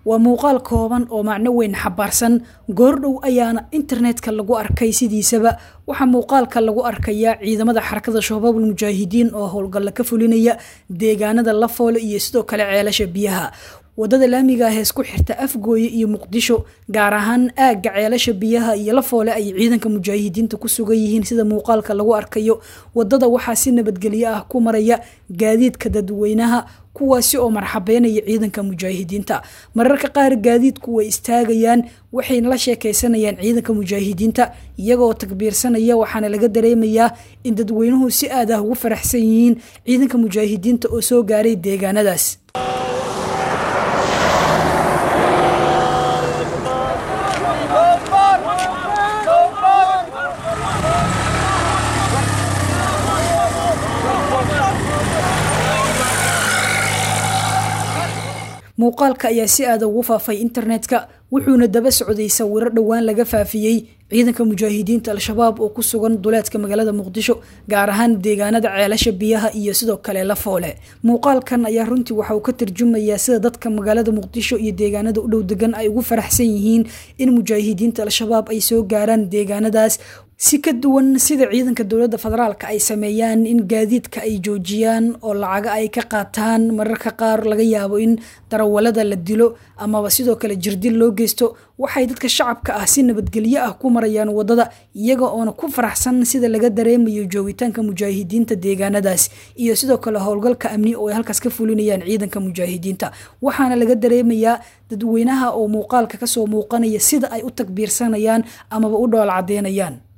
waa muuqaal kooban oo macno weyn xabaarsan goordhow ayaana internetka lagu arkay sidiisaba waxaa muuqaalka lagu arkayaa ciidamada xarakada shabaabul mujaahidiin oo howlgalla ka fulinaya deegaanada lafoole iyo sidoo kale ceelasha biyaha wadada laamiga ah ee isku xirta afgooye iyo muqdisho gaar ahaan aagga ceelasha biyaha iyo lafoole ay ciidanka mujaahidiinta ku sugan yihiin sida muuqaalka lagu arkayo wadada waxaa si nabadgelyo ah ku maraya gaadiidka dadweynaha kuwaasi oo marxabeynaya ciidanka mujaahidiinta mararka qaar gaadiidku way istaagayaan waxayna la sheekeysanayaan ciidanka mujaahidiinta iyagoo takbiirsanaya waxaana laga dareemayaa in dadweynuhu si aad ah ugu faraxsan yihiin ciidanka mujaahidiinta oo soo gaaray deegaanadaas muuqaalka ayaa si aada ugu faafay internetka wuxuuna daba socday sawiro dhowaan laga faafiyey ciidanka mujaahidiinta al-shabaab oo ku sugan duleedka magaalada muqdisho gaar ahaan deegaanada ceelasha biyaha iyo sidoo kale lafoole muuqaalkan ayaa runtii waxa uu ka tarjumayaa sida dadka magaalada muqdisho iyo deegaanada u dhow degan ay ugu faraxsan yihiin in mujaahidiinta al-shabaab ay soo gaaraan deegaanadaas si ka duwan sida ciidanka dowladda federaalka ay sameeyaan in gaadiidka ay joojiyaan oo lacaga ay ka qaataan mararka qaar laga yaabo in darawalada la dilo amaba sidoo kale jirdil loo geysto waxay dadka shacabka ah si nabadgelyo ah ku marayaan wadada iyaga oona ku faraxsan sida laga dareemayo joogitaanka mujaahidiinta deegaanadaas iyo sidoo kale howlgalka amni oo ay halkaas ka fulinayaan ciidanka mujaahidiinta waxaana laga dareemayaa dadweynaha oo muuqaalka kasoo muuqanaya sida ay u takbiirsanayaan amaba u dhool cadeynayaan